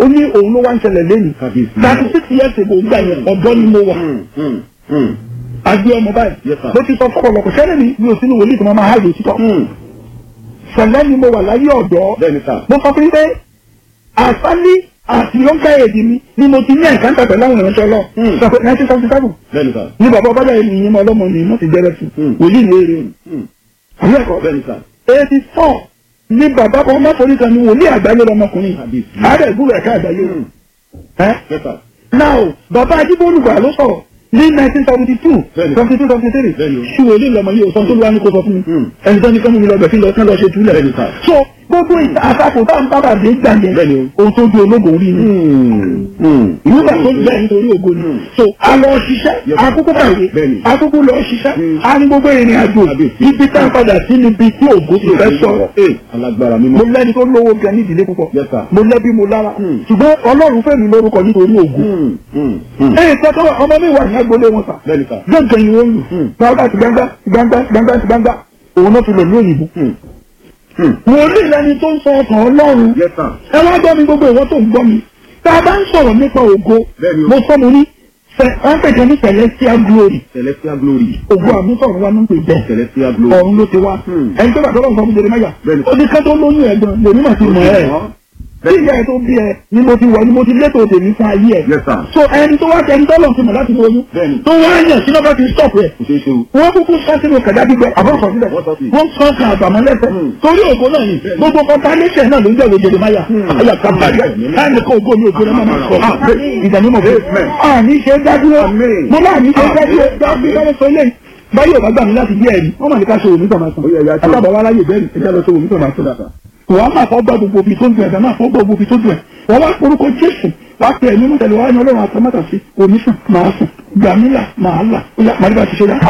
ó ní òun ló wá ń ṣẹlẹ̀ lẹ́nu Kábíyèsí. thirty six years ago gbà yẹn ọ̀dọ́ ni mo wà Hmm, hmm, hmm. àgbẹ̀ ọmọ báyìí Yes, sir. mo ti sọ fọ́pọ̀lọpọ̀ sẹ́lẹ̀ mi mi ò sínú wòlíì tí mo máa háyè òtítọ́ Hmm. sẹ̀lẹ̀ ni mo wà láyé ọ̀dọ́ bẹ́ẹ̀ni sà. mo sọ fún yín pé àsálí àti yọ̀ǹkà èdè mi ni mo ti ní ẹ̀ka ń tàbí láwọn ìránṣẹ́ lọ Hmm. sọ pé nineteen seventy seven bẹ́ẹ̀ni sà. ní bàbá ọbàdà yìí nìyẹn mọ ọlọ́mọ ni mo ti jẹ́rẹ́ fún Hmm. wòlíì ní èrè Hmm. àbí ẹ̀kọ́ bẹ́ẹ̀ni sà. eighty four ní bàbá kan mọ́tòrí kan ní wòlíì àgbáyé lọmọkùnrin Kábíyèsí. ààrẹ ìgbúrò ẹ̀ka àgbáyé Hmm. ẹ́ Yes, sir. now bàbá ajíbólúgbà ló sọ̀rọ̀ ní nineteen seventy two Bẹ́ẹ̀ni. seventy two seventy three Bẹ́ẹ̀ni o. ṣùgbọ́n ilé ìlọmọ yìí ò sọ tó ló wá ní kó sọ fún mi Hmm. ẹni tó ní kọ́mú mi lọ bẹ̀ kí lọ kán lọ ṣe túlẹ̀ Bẹ́ẹ̀ni sà. so gbogbo ìta àtakò tá à ń bábà dé gbà yẹn Bẹ́ẹ̀ni o. ohun tó di ológun rí ni Hmm. Hmm. ìwúgbà tó gbẹ nítorí ògo ni Hmm. so a lọ ṣiṣẹ́ Yes. akókó kàwé Bẹ́ẹ̀ni. akókó lọ ṣiṣẹ́ Hmm. a ní gbogbo ìrìn àjò Kábíyèsí. ibi tá a padà sí níbi tí ògo ti fẹ́ sọ̀rọ̀ Ee, alágbára mo mímọ́. lẹ́ni tó lówó gan ní ìdílé púpọ̀ Yes, sir. mo lẹ́bí mo lára Hmm. ṣùgbọ́n ọlọ́run fẹ́ mi lórúkọ nítorí ògo Hmm. Hmm. Hmm. ẹ̀yìn tẹ́tọ́ ọmọ mi wà ní agbolé wọn sà bẹ́ẹ̀ni sà. gbẹ̀ngàn yìí wọ́n lù Hmm. gbangba ti gbangba gbangba gbangba ti gbangba òun náà fi lò ní òyìnbó Hmm. Hmm. mo rí ìlànà tó ń sọ ọkàn ọlọ́run Yes, sir. ẹ wá gbọ́ mi gbogbo ìwọ tó ń gbọ́ mi tá a bá ń sọ̀rọ̀ nípa ògo Bẹ́ẹ̀ni o. mo sọ mo ní fẹ- wọ́n pè kan ní celestial glory Celestial glory. ògo àmúsọ̀rọ̀ wa ló ń pè bẹ́ẹ̀ Celestial glory. ọ̀run ló ti wá Hmm. ẹni tó bá tọ́lọ́ nǹkan fún Jeremáyà Bẹ́ẹ̀ni. ó ní ká tó lóyún ẹ̀gbọ́n lèmi mà ti mọ̀ ẹ́ tí ìyá ẹ̀ tó bí ẹ ni mo ti wọ̀ ni mo ti létò tèmi fún ayé ẹ̀ Yes, sir. so ẹni tó wá tẹni tọ́lọ̀ ti mọ̀ láti lóyún Bẹ́ẹ̀ni. tó wá yàn sínú bá ti stop rẹ̀ Kò ṣeé ṣe o. wọ́n kúkú sọ sínú kẹ̀dá gbígbẹ àbọ̀sọ̀ sílẹ̀ Wọ́n sọ sí. wọ́n sọ kan àbàmọ́ lẹ́sẹ̀ Hmm. torí ògo náà ni gbogbo kọ́ńtánẹ́sẹ̀ náà ló ń jẹ́wọ́ Jeremáyà Hmm. ayà kábàárẹ̀ Amen. láì ní kó ògo ní ògo náà máa sọ Amen. ìdánimọ̀ fún Amen. àní ṣe dádúró Amen. mo máa ní ṣe Amen. dádúró dábí sọ ilé báyọ̀ bá gbà mí láti bí ẹ̀rí wọ́n mà ní ká ṣe òmí tọ̀mà sàn Ó yẹ, ẹ̀yà tó. àtàbọ̀ wa láyè bẹ́ẹ̀ ẹ̀jẹ̀ lọ ṣe òmí tọ̀mà sàn wọ́n á máa fọ́ gbọ́ gbogbo ibi tó ń dùn ẹ̀dá náà fọ́ gbọ́ gbogbo ibi tó dùn ẹ̀ wọ́n wá orúkọ Jésù wá pé ẹ̀mí mú tẹ̀lé wá ní ọlọ́run àtàmátà sí òní sùn máa sùn gbàmílà máa là ó yà màdìbà ti ṣe dá.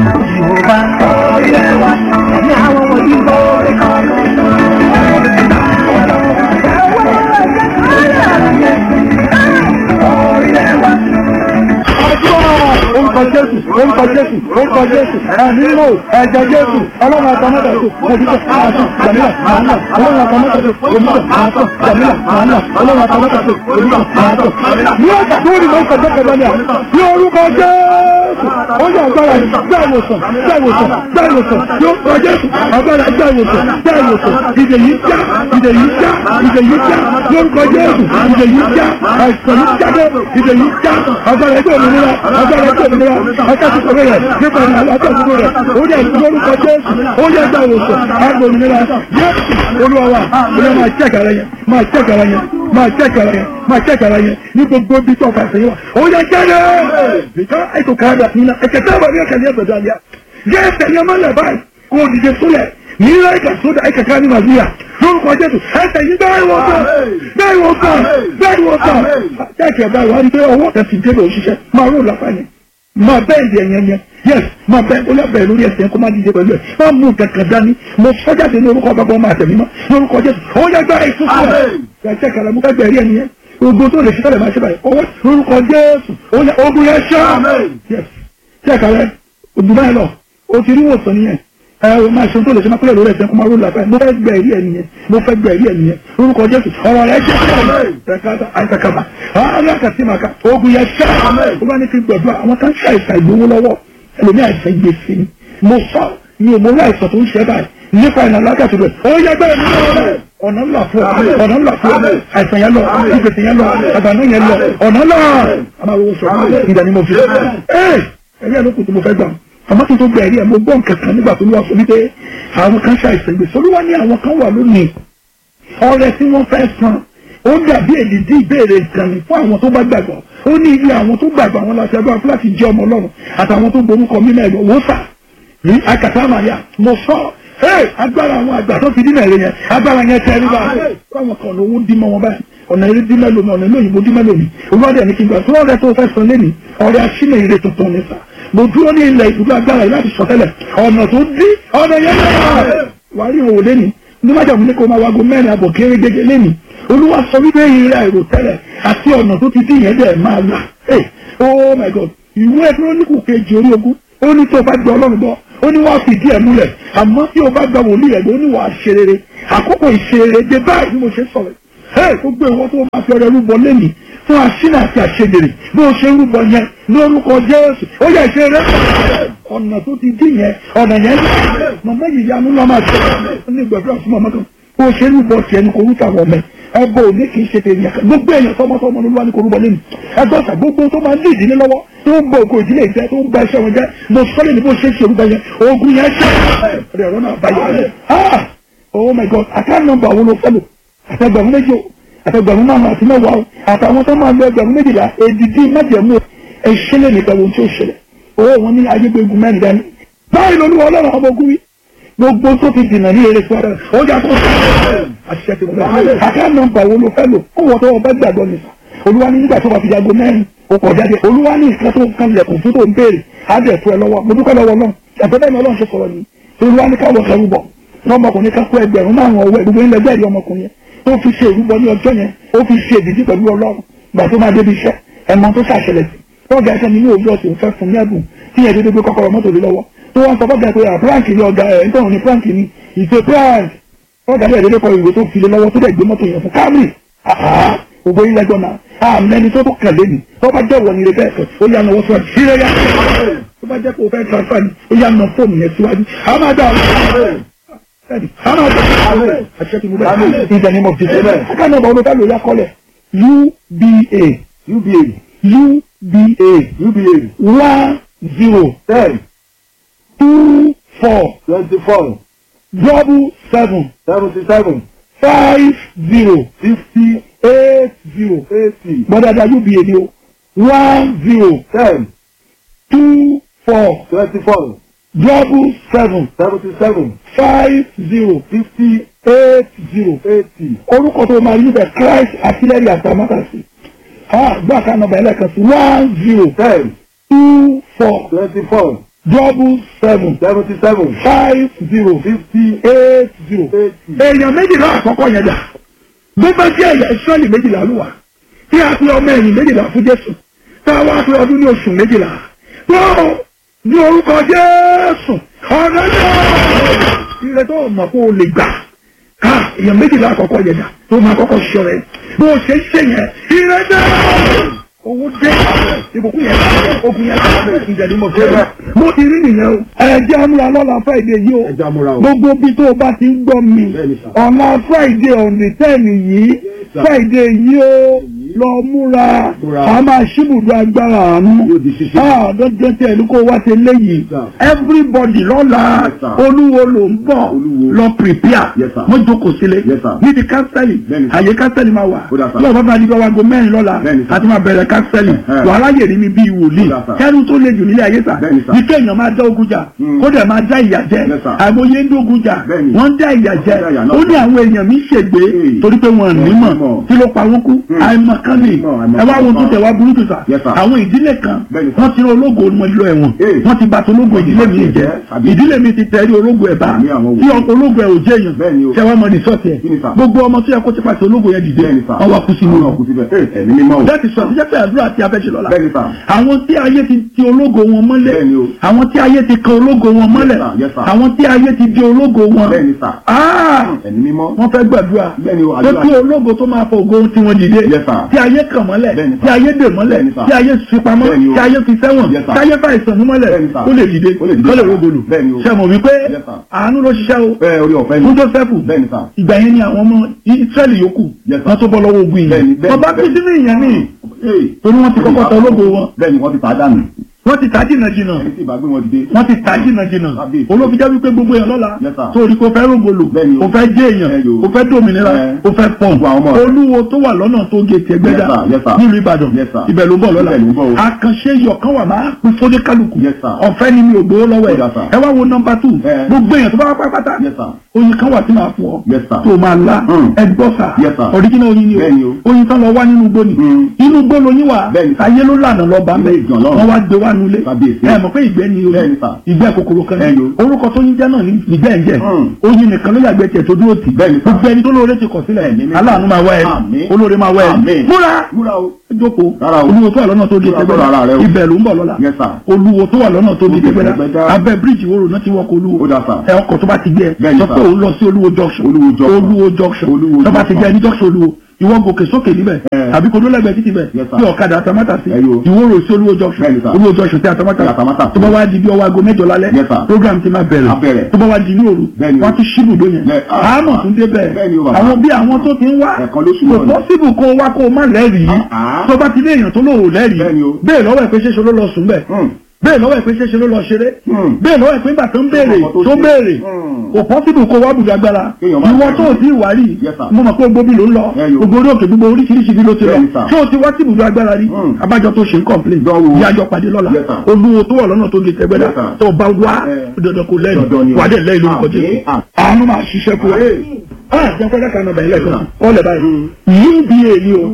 orúkọ Jésù orúkọ Jésù orúkọ Jésù ẹ̀mí lò ẹ̀jẹ̀ Jésù ọlọ́run àtàmátà sí òdìjọ́ máa sùn gbàmílà máa là ọlọ́run àtàmátà sí òdìjọ́ máa sùn gbàmílà máa là ọlọ́run àtàmátà sí òdìjọ́ máa sùn. ní ọjà tó rí mọ́ ìkọjọ́ kẹfẹ́ ni à ní orúkọ Jésù ó yà agbára yìí gbá ìwòsàn gbá ìwòsàn gbá ìwòsàn yóò kọ Jésù agbára gbá ìwòsàn gbá ìwòsàn ìdè yìí já ìdè yìí já ìdè yìí já lórúkọ Jésù ìdè yìí já àìsàn yìí jáde ìdè yìí já agbára ẹgbẹ́ òmìnira agbára ẹgbẹ́ òmìnira akásùkò rẹ̀ nípa ìlànà akásùkò rẹ̀ ó yẹ lórúkọ Jésù ó yẹ gbá ìwòsàn agbára òmìnira Jésù olúwa wa olúwa máa jẹ́ kàrà yẹn máa jẹ́ kàrà yẹn máa jẹ́ kàrà yẹn máa jẹ́ kàrà yẹn ní gbogbo bí tó ọkọ̀ àṣeyẹ wa ó yẹ jáde bìkọ́ ètò káàdà nínú ẹ̀kẹ́ tó bá ní ẹ̀kẹ́ ní ẹ̀gbẹ̀dọ̀ àlẹ́ jẹ́ ẹ̀sẹ̀ ní ọmọ ilẹ̀ báyìí kó o dìde sólẹ̀ nílẹ̀ ẹ̀kẹ́ sódà ẹ̀kẹ́ ká ní màlúùyà lórúkọ Jésù ẹ̀sẹ̀ yìí bẹ́ẹ̀ wọ́n kọ́ bẹ́ẹ̀ wọ́n kọ́ bẹ́ẹ̀ wọ́n kọ́ jẹ́kẹ̀ báyìí wá ní pé ọwọ́ kan ti dé lọ òṣìṣẹ́ máa rò lápá yẹn máa bẹ́ẹ̀ di ẹ̀yẹn yẹn yes máa bẹ́ẹ̀ ó yà bẹ́ẹ̀ lórí ẹsẹ̀ yẹn kó má dìde pẹ̀lú ẹ̀ máa mú kankan dání mo sọ́jáde ní orúkọ bàbá ọmọ àtẹ̀mí mọ́ lórúkọ Jésù ó yẹ gbá ìfúnfún rẹ̀ yàtẹ̀ kàlà mú kẹgbẹ́ rí ẹni yẹn gbogbo tó lè ṣe tẹ́lẹ̀ máa ṣe báyìí owó lórúkọ Jésù ó yẹ ogun yẹn ṣá yes tẹ́ kàlẹ́ òdùn báyìí lọ o ti rí wòsàn nìyẹn ẹ o máa ṣe tó lè ṣe máa pẹ́lẹ̀ lórí ẹ̀sẹ̀ kó máa ró làbẹ́ mo fẹ́ gbẹ ẹ̀rí ẹ̀ nìyẹn mo fẹ́ gbẹ ẹ̀rí ẹ̀ nìyẹn lórúkọ Jésù ọ̀rọ̀ rẹ̀ jẹ́ ẹ̀kátà àìsàkàbà alákàtìmàkà ogun yẹn ṣá ó bá ní kí gbọ̀dọ̀ àwọn kan ṣe àìsàn ìgbowó lọ́wọ́ ẹlòmí àìsàn gbèsè ni mo sọ mi ò mọ orí àìsàn tó ń ṣe báyìí nípa ìlànà alákàtì rẹ̀ ó yẹ gbẹ́ ẹ̀mí lọ́wọ́ ọ̀nà ńlá fún ọ ọ̀nà ńlá fún ọ àìsàn yẹn lọ ìgbèsè yẹn lọ àgbàdo yẹn lọ ọ̀nà ńlá àmàlówó sọ ìdánimọ̀ fi ẹ̀ ẹ̀yẹ́ ló kù tí mo fẹ́ gbà àmọ́ kí n tó gba ẹ̀rí ẹ̀ mo gbọ́ nǹkan kan nígbà tó ní wá sọ wípé àwọn kan ṣàìsàn gbèsè olúwa ní àwọn kan wà lónìí ọrẹ tí wọ́n fẹ́ san ó dàbí èdìdí ìbéèrè ìkànnì fún àwọn tó bá gbàgbọ́ ó ní ilé àwọn tó gbàgbọ́ àwọn láti agbára fún láti jẹ́ ọmọ ọlọ́run àtàwọn tó gborúkọ mímọ́ ẹ̀rọ wò fà ní akàtà àmàlà mo sọ ẹ agbára àwọn àgbà tó fi dínà èrè yẹn agbára yẹn tẹ ẹrí báyìí fáwọn kan ọ̀nà owó dín mọ́ wọn báyìí ọ̀nà eré dín mẹ́lò mi ọ̀nà ilé òyìnbó dín mẹ́lò mi olùwádìí ẹni kí n gbà tó ọ̀rẹ́ tó fẹ́ san lẹ́nìí ọ̀rẹ́ aṣínà ire tuntun ní sà mo dúró ní ilẹ̀ ìbúdó agbára yìí láti sọtẹ́lẹ̀ ọ̀nà tó dí ọ̀nà yẹn náà wà á rí òwò lẹ́nìí ní májà mú ní kó máa wago mẹ́rin àbọ̀ kéré gẹ́gẹ́ lẹ́nìí olúwa sọ wípé ìrìn àìrò tẹ́lẹ̀ àti ọ̀nà tó ti dín yẹn dẹ̀ máa là ẹ̀ oh my god ìwé kírónìkù kejì orí ogún ó ní tó o bá gbọ́ ọlọ́run gbọ́ ó ní wọ́n fi díẹ̀ múlẹ̀ àmọ́ tí o bá gba wòlíì rẹ̀ ó ní wàá ṣe rere àkókò ìṣerere dé báyìí bí mo ṣe sọ̀rọ̀ ẹ gbogbo ìwọ tó máa fi ọrẹ rúbọ lẹ́nìí fún aṣínà àti àṣejèrè bí o ṣe ń rúbọ yẹn lórúkọ jésù ó yẹ ṣe rẹ ọ̀nà tó ti dín yẹn ọ̀nà yẹn màmá yìí yanu lọ́mọ àti ní ìgbàdúrà fún màmá kan bó o ṣe ń rúbọ tiẹ̀ ní korúkọ àwọn ọmọ ẹ bọ òní kì í ṣe tèmi ẹ̀ka gbogbo èèyàn tọmọtọmọ ló wà ní korúbọ lẹ́nu ẹgbẹ́ ọ̀sà gbogbo tó máa ń dí ìdílé lọ́wọ́ tó ń bọ ògo ìdílé ìjẹ tó ń ba iṣẹ́ wọn jẹ́ mo sọ́lé ní bó ṣe ń ṣe orúkọ yẹn ogun yẹn ṣe rẹ̀ ọ̀rọ̀ náà báyọ̀ ah oh my god àká nọ́mbà wo ló fẹ́ lò àtẹgbẹ̀rún méjì o àtẹgbẹ̀rún márùn àti mẹ́wàá o àtàwọn tó máa lo ẹgbẹ̀rún méjìlá èdìdí májẹ̀mú ẹ̀ṣẹ́lẹ̀ nípa ohun tí ó ṣẹlẹ̀ owó wọn ní ayégbégun mẹ́rin dání báyìí lolúwa ọlọ́run ọmọ ogun wí gbogbo tó ti dìnnà ní eré sọ́dọ̀ ó yà tó àṣìṣe ti wọlé àká nọ́mbà wo ló fẹ́ lò ó wọ́n tó wọ́n bá gbàgbọ́ nìkan olúwa ní nígbà tó bá fi jago mẹ́rin ó kọ̀ jáde olúwa ní nǹkan tó kan lẹ̀kùn fún tó ń béèrè á dẹ̀ tó ẹ lọ́wọ́ mo dúpẹ́ lọ́wọ́ náà ẹ̀fẹ́ bẹ́ẹ̀ ni ọlọ́run ṣe sọ̀rọ̀ ni olúwa ní káwọ́ kẹrù bọ̀ ọmọkùnrin kan kó ẹgbẹ̀rún márùn ọwọ́ gbogbo ilẹ̀ bẹ́ẹ̀ ni ọmọkùnrin yẹn tó fi ṣe ìrúbọ ní ọjọ́ yẹn ó fi ṣe ìdíjí pẹ̀lú ọlọ́run gbà tó máa débi iṣẹ́ ẹ̀mọ tó ṣàṣẹlẹ̀ sí tọ́gà ẹsẹ̀ nínú òwúrọ̀ sì ń fẹ́ fún ní ẹ̀bùn tí yẹn dédé gbé kọ́kọ́rọ́ mọ́tò lé lọ́wọ́ tó wọ́n sọ fọ́gà pé prank ni ọ̀gá ẹ̀ ń tọ̀hún ní prank ni ìṣe prank tọ́gà ẹ̀ dédé kọ ìwé tó fi lé lọ́wọ́ tó dẹ̀ gbé mọ́tò yẹn fún Camry ògbó ilẹ̀ gbọ́nà àmẹ́ni tó tó kẹ̀lé ni tó bá jẹ́ wọ̀ ní ilé bẹ́ẹ̀ ó yà náwó síwájú sílẹ̀ yá tó bá jẹ́ pé o fẹ́ transfer ni ó yà ná fóònù yẹn síwájú àwọn máa dá ọ in the name of Jesus. Aka nọmba olùkọ́ ló yá kọ́lẹ̀ UBA UBA UBA UBA one zero ten two four twenty four double seven seventy seven five zero fifty eight zero. eighty Gbọ́dọ̀dà UBA ni o one zero ten two four twenty four double seven seventy seven five zero fifty eight zero. eighty orúkọ tó máa yí bẹ Christ artillery àtàmátàsí gbọ́ àká nọmba ẹlẹ́kan sí one zero ten two four twenty four double seven seventy seven five zero fifty eight zero. eighty èèyàn méjìlá àkọ́kọ́ yẹn dà bó bá jẹ́ ẹ̀yà ìsọ́ọ̀lì méjìlá ló wà tí a fi ọmọ ẹ̀yìn méjìlá fún Jésù tá a wá fi ọdún ní oṣù méjìlá tó ní orúkọ Jésù ọ̀rẹ́ náà ire tó mọ̀ kó o lè gbà ká èèyàn méjìlá àkọ́kọ́ yẹn dà tó máa kọ́kọ́ ṣọ rẹ̀ bó o ṣe ń ṣe yẹn ire náà owó dé ìbùkún yẹn ogun yẹn ìjẹ̀dí mo fẹ́ mo ti rí nìyẹn o ẹ̀jẹ̀ amúra lọ́la Friday yìí o ẹja múra o gbogbo bí tó o bá ti ń gbọ́ mi Bẹ́ẹ̀ni sà. ọ̀la friday on the ten yìí sà. friday yìí ó lọ múra Múra. a máa ṣíbùdó agbára àánú Yóò di ṣíṣe. ah dọ́jọ́ tí ẹni kó wá ṣe léyìí sà. everybody lọ́la Yes, sir. olúwo ló ń bọ̀ Olúwo. lọ prepare Yes, sir. mo jókòó sílé Yes, sir. níbi kánsẹ́lì Bẹ́ẹ̀ni, sir. àyè kánsẹ́lì máa wà Ó dà, sir. lọ́wọ́ bá di bá wago mẹ́rin lọ́la Bẹ́ẹ̀ni, sir. àti máa bẹ̀rẹ̀ kánsẹ́lì Ẹ̀hẹ́. wàhálà yèrè mi bíi wòlíì Ó dà, sir. kẹ́rù tó le jù nílé ayé sà Bẹ́ẹ̀ni, sir. ní kéèyàn máa dá ogun jà Mm. kó dẹ̀ máa dá ìyà jẹ Yes, sir. àgbóyé ń dógun jà Bẹ́ẹ̀ni. wọ́n ń dá ìyà jẹ Wọ́n dá ìyà náà ó ní jẹ. àwọn èèyàn mi ṣègbè Hey. torí pé wọn ní mọ̀ mọ̀. kí ló pa wọn kú Hmm. àìmọ̀kan ni Mọ̀, àìmọ̀kan ẹ wá wọn tó kan. tẹ̀ wá burúkú sà Yes, sir. àwọn ìdílé kan Bẹ́ẹ̀ni, sir. wọ́n ti rán ológo wọn lọ ẹ̀wọ̀n Hey. wọ́n ti bàtà ológo ìdílé mi jẹ Àbí. ìdílé mi ti tẹ̀rí ológo ẹ̀ bá Àmì àwọn tí wòlíì. ológo ẹ̀ ò jẹ́ èèyàn Bẹ́ẹ̀ni o. ṣé wàá mọ rìsọ́ọ̀tì ẹ̀ Kí ni, sir? gbogbo ọmọ tó yẹ kó ti pàṣẹ ológo yẹn dìde bẹ́ẹ̀ni sà wọ́n wá kú sínú Wọ́n wá kú síbẹ̀ Ẹ, ẹ̀mí mímọ́ o láti sọ àtijọ́ pé àdúrà tí a fẹ́ ṣe lọ́la bẹ́ẹ̀ni sà àwọn tí ayé ti ti ológo wọn mọ́lẹ̀ Bẹ́ẹ̀ni o. àwọn tí ayé ti kan ológo wọn mọ́lẹ̀ sir, yes, sir. àwọn tí ayé ti di ológo wọn bẹ́ẹ̀ni sà Ah! ẹ̀mí mímọ́ wọ́n fẹ́ gbàdúrà Bẹ́ẹ̀ni o, tó àdúrà. tí ológo tó máa fọ ògo tí wọ́n dìde Yes, sir. tí ayé kàn mọ́lẹ̀ Bẹ́ẹ̀ni, sir. tí ayé dè mọ́lẹ̀ Bẹ́ẹ̀ni, sir. tí ayé fi pamọ́ Bẹ́ẹ̀ni o. tí ayé fi sẹ́wọ̀n Yes, sir. tí ayé fa ìsàn mú mọ́lẹ̀ Bẹ́ẹ̀ni, sir. ó lè dìde Ó lè dìde, ó lè sir. rogolo Bẹ́ẹ̀ni o. ṣe mọ̀ wípé Yes, sir. àánú ló ṣiṣẹ́ o bẹ́ẹ̀ orí ọ̀fẹ́ fún ni Jósẹ́fù bẹ́ẹ̀ni sà ìgbà yẹn ni àwọn ọmọ Ísírẹ́lì yòókù Yes, sir. wọ́n tó bọ́ lọ́wọ́ ogun yìí Bẹ́ẹ̀ni, bẹ́ẹ̀ni, wọ́n bá pín bẹ́ẹ̀ni. sínú ìyẹn ní Hey. torí wọ́n ti kọ́kọ́ tọ ológo wọn bẹ́ẹ̀ni wọ́n ti tà á dànù wọ́n ti ta jìnnà jìnnà ẹni tí ìbá gbé wọn dìde wọ́n ti ta jìnnà jìnnà Kábíyèsí. olófin jẹ́ wípé gbogbo èèyàn lọ́la Yes, sir. torí kò fẹ́ rògbòlò Bẹ́ẹ̀ni o. kò fẹ́ jẹ́ èèyàn Ẹ yo. kò fẹ́ dòmìnira Ẹ. kò fẹ́ pọ̀n Gbogbo àwọn ọmọ rẹ̀. olúwo tó wà lọ́nà tó gé tiẹ̀ gbẹ́dà Yes, sir. Yes, sir. nílùú Ìbàdàn Yes, sir. ibẹ̀ ló ń bọ̀ lọ́la Ibẹ̀ ló ń bọ̀ o. àkànṣe yọ̀kan wà máa pín fódé kálukú Yes, sir. ọ̀fẹ́ ni mi ò gbowó lọ́wọ́ Ó ẹ̀ dà, sir. ẹ wá wo nọmba tù Ẹ. gbogbo èèyàn tó bá wá pátápátá Yes, sir. oyin kan wà tí màá fún ọ Yes, sir. tó máa la Mm. ẹ gbọ́ sà Yes, sir. ọ̀ríjìnà oyin ni Bẹ́ẹ̀ni o o. oyin tán lọ wá nínú igbó ni Mm. inú igbó lóyin wà Bẹ́ẹ̀ni, sir. ayé ló lànà lọ bá Ilé mẹ́ ìjàn lọ́run. wọ́n wá gbé wá nulẹ̀ Kábíyèsí. ẹ mọ̀ pé ìgbẹ́ ni oyin Bẹ́ẹ̀ni, sir. ìgbẹ́ kòkòrò kan Ẹ ní yo. orúkọ tó ń jẹ́ náà ní ìgbẹ́ ń jẹ́ Mm. oyin nìkan ló yàgbẹ́ tiẹ̀ tó dúró tì Bẹ́ẹ̀ni, sir. gbogbo ẹni tó lóore ti kọ̀ sílẹ̀ Ẹ̀mí mímọ́. aláàánú máa wá ẹ Àmín. olóore máa wá ẹ Àmín. múra múra o jókòó Rárá o. olúwo tó wà lọ́nà tó di Múra tẹgbẹ́dá sọ̀rọ̀ ara rẹ o. ibẹ̀ ló ń bọ̀ lọ́la Yes, sir. olúwo tó wà lọ́nà tó di Tó di tẹgbẹ́dá Tẹgbẹ́dá. abẹ́ bíríìjì wo rò náà ti wọkọ̀ olúwo Ó dà, sir. ẹ ọkọ̀ tó bá ti gbé ẹ Bẹ́ẹ̀ni, sọ sir. pé òun lọ sí olúwo junction Olúwo junction. olúwo junction Olúwo tó bá ti junction. gbé ẹ ní junction olúwo ìwọ gòkè sókè níbẹ̀ Eh. tàbí kó lólẹ́gbẹ̀ẹ́ títì bẹ̀ Yes, sir. bí ọ̀kadà àtàmátà sí Eh, yo. ìwó rò sí olúwo junction Bẹ́ẹ̀ni, sir. olúwo junction sí àtàmátà Àtàmátà sí. tó bá wá di bí ọwọ́ aago mẹ́jọ lálẹ́ Yes, sir. program ti máa Á bẹ̀rẹ̀ bẹ̀rẹ̀. tó bá wá di ní òru Bẹ́ẹ̀ni o. wọ́n tún ṣíbùdó yẹn Bẹ́ẹ̀- ah, àmọ̀ ah. tún dé bẹ́ẹ̀ Bẹ́ẹ̀ni o, bàbá. àwọn bí àwọn tó ti ń wá Ẹ̀kan lóṣù kò náà ni. pọ́sibù kó wá kó má lẹ́rìí Ah, ah. tó bá ti lé èèyàn tó lòrò lẹ́rìí Bẹ́ẹ̀ni o. bẹ́ẹ̀ lọ́wọ́ ẹ̀ pé ṣéṣe ló lọ sùn bẹ́ẹ̀ Hmm. bẹ́ẹ̀ lọ́wọ́ ẹ̀ pé ṣéṣe ló lọ ṣeré Hmm. bẹ́ẹ̀ lọ́wọ́ ẹ̀ pé nígbà tó ń béèrè Ọkọ̀ tó tó ṣe. béèrè Hmm. kò pọ́sibù kó wá bùdó agbára Kéèyàn máa ìwọ tẹ̀lé. tó ò tí ì wá rí Yes, sir. mo mọ̀ pé gbogbo bí ló ń lọ Bẹ́ẹ̀ni o. gbogbo orí òkè gbogbo oríṣiríṣi bí ló ti lọ Bẹ́ẹ̀ni, sir. ṣé o ti wá sí ibùdó agbára rí Hmm. abájọ tó ṣe ń kọ̀m̀plé Dánwò. ìyájọ pàdé lọ́la Yes, sir. olúwo tó wà lọ́nà tó di tẹ́gbẹ́dá Yes, sir. tó bá wá Eh. dandan kò Dandan ni lẹ́yìn o. wà á dẹ̀ lẹ́yìn lórúkọ Àmín, jésù àmín. àánú máa ṣiṣẹ́ fún wa Hey. ah jẹ́ fẹ́rẹ́ kan nọmba ilẹ̀ kan Hmm. ọ̀lẹ̀ báyìí uba ni o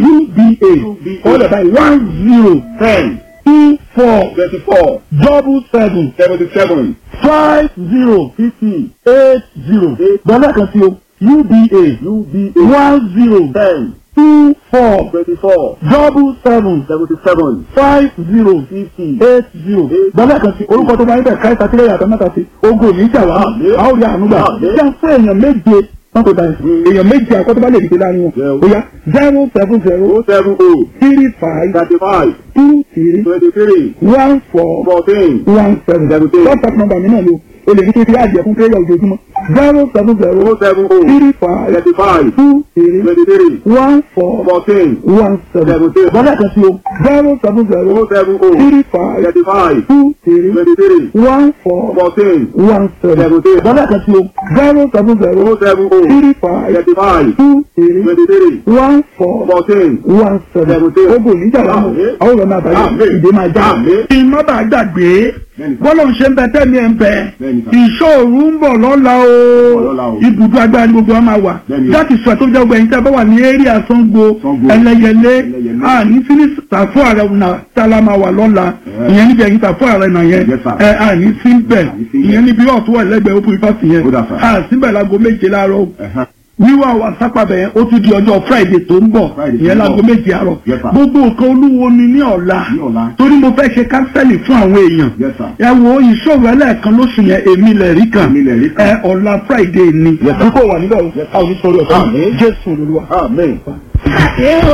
uba ọ̀lẹ̀ báyìí one zero ten two four twenty four double seven seventy seven five zero fifty eight zero dọ́là kan sí o uba uba one zero ten two four twenty four double seven seventy seven five zero fifty eight zero dọ́là kan sí orúkọ tó bá ń bẹ̀ káyọ̀ sátírẹ̀ yàtọ̀ mẹ́ta sí ogun òní ìjà wa Àmín. a ó rí àánú gbà Àmín. jẹ́ fún èèyàn méje wọ́n tó báyìí èèyàn méje àkọ́tọ́ bá lè dìde láàrin wọn Yeah. ó yá zero seven zero oh seven oh three five thirty five two three twenty three one four fourteen one seven Seventeen. whatsapp number mi náà ni o o lè ní kí n fi àjẹ fún prayer ojoojúmọ́ zero seven zero oh seven oh three five thirty five two three twenty three one four fourteen one seven Seventeen. bọ́lá kan sí o zero seven zero oh seven oh three five thirty five two three twenty three one four fourteen one seven Seventeen. bọ́lá kan sí o zero seven zero oh seven oh three five thirty five two three twenty three one four fourteen one seven Seventeen. ogun níjà wà mọ Àmín. àwọn ọ̀rọ̀ máa bàjẹ́ Àmín. ìdè máa já Àmín. kí n má bàa gbàgbé Bẹ́ẹ̀ni sà. bọ́lá ń ṣe ń bẹ tẹ́mi ẹ̀ ń bẹ Bẹ́ẹ̀ni sà. ìṣòro ń bọ̀ lọ́la o lọ́la o. ibùdó agbára ni gbogbo wa máa wà Bẹ́ẹ̀ni. láti sọ tó jẹ́ ọgbà ẹ̀yìn tí a bá wà ní eré àsango Sango. ẹlẹ́yẹlé Ẹlẹ́yẹlé. àní sílí tàfó ààrẹ ọ̀nà tálá máa wà lọ́la Yeah. ìyẹn níbi ẹ̀yìn tàfó ààrẹ náà yẹn Yes, sir. ẹ àní sí bẹ̀ Àní sí bẹ̀. ìyẹn níbi ọ̀tún wà lẹ́gbẹ̀ẹ́ open fásitì yẹn Ó dà, sir. àsìbẹ̀ láago méje láàárọ̀ o Ẹ̀hán. wíwá wa sápàbẹ̀ yẹn ó tún di ọjọ́ friday tó ń bọ̀ Friday tó ìyẹn ń láago bọ̀. méje àárọ̀ Yes, sir. gbogbo nǹkan olúwo ni ní ọ̀la Ní ọ̀la. torí mo fẹ́ ṣe kánsẹ́lì fún àwọn èèyàn Yes, sir. ẹ wo ìṣòro ẹlẹ́ẹ̀kan lóṣù yẹn èmi lẹ̀ rí kan Èmi lẹ̀ rí kan. ẹ ọ̀la friday ni Yes, sir. kíkó wà níbẹ̀ o a ò ní sọ̀rọ̀ ọ̀sán Àmín. jésù olúwa. Amen. Àṣé o